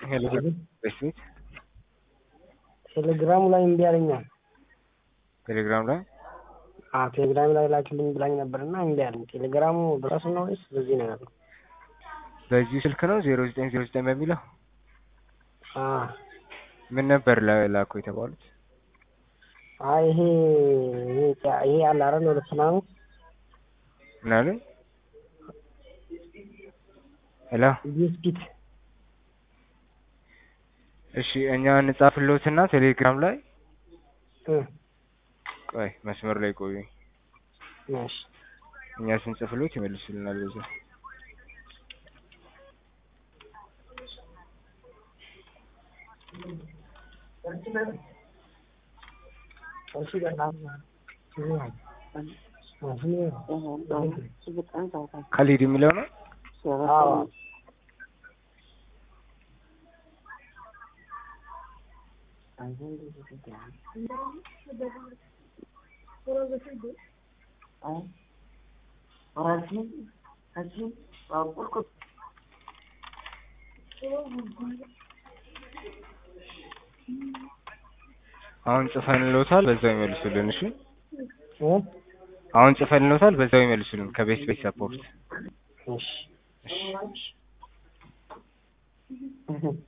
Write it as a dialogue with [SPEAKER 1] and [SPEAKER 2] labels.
[SPEAKER 1] ሄሎ በስሚት
[SPEAKER 2] ቴሌግራሙ ላይ እምቢ አለኛል።
[SPEAKER 1] ቴሌግራም ላይ
[SPEAKER 2] አዎ ቴሌግራም ላይ ላክልኝ ብላኝ ነበርና እምቢ አለኝ። ቴሌግራሙ በራሱ ነው ወይስ በዚህ ነው ያለው?
[SPEAKER 1] በዚህ ስልክ ነው ዜሮ ዘጠኝ ዜሮ ዘጠኝ በሚለው
[SPEAKER 2] አዎ
[SPEAKER 1] ምን ነበር ላ- ላኩ የተባሉት?
[SPEAKER 2] አይ ይሄ ይሄ ይሄ አለ አይደል ሁለት ምናምን
[SPEAKER 1] ምን አሉ? ሄሎ
[SPEAKER 2] ቢስኪት
[SPEAKER 1] እሺ እኛ እንጻፍልዎትና ቴሌግራም ላይ
[SPEAKER 2] እ
[SPEAKER 1] ቆይ መስመር ላይ ቆዩ።
[SPEAKER 2] እሺ
[SPEAKER 1] እኛ ስንጽፍልዎት ይመልሱልናል በዛ
[SPEAKER 2] እሺ በጣም
[SPEAKER 1] ካሊድ የሚለው ነው።
[SPEAKER 2] አዎ
[SPEAKER 1] አሁን ጽፈንልዎታል በዛው ይመልሱልን። እሺ
[SPEAKER 2] እ
[SPEAKER 1] አሁን ጽፈንልዎታል በዛው ይመልሱልን ከቤት ቤት ሰፖርት
[SPEAKER 2] እሺ
[SPEAKER 1] እሺ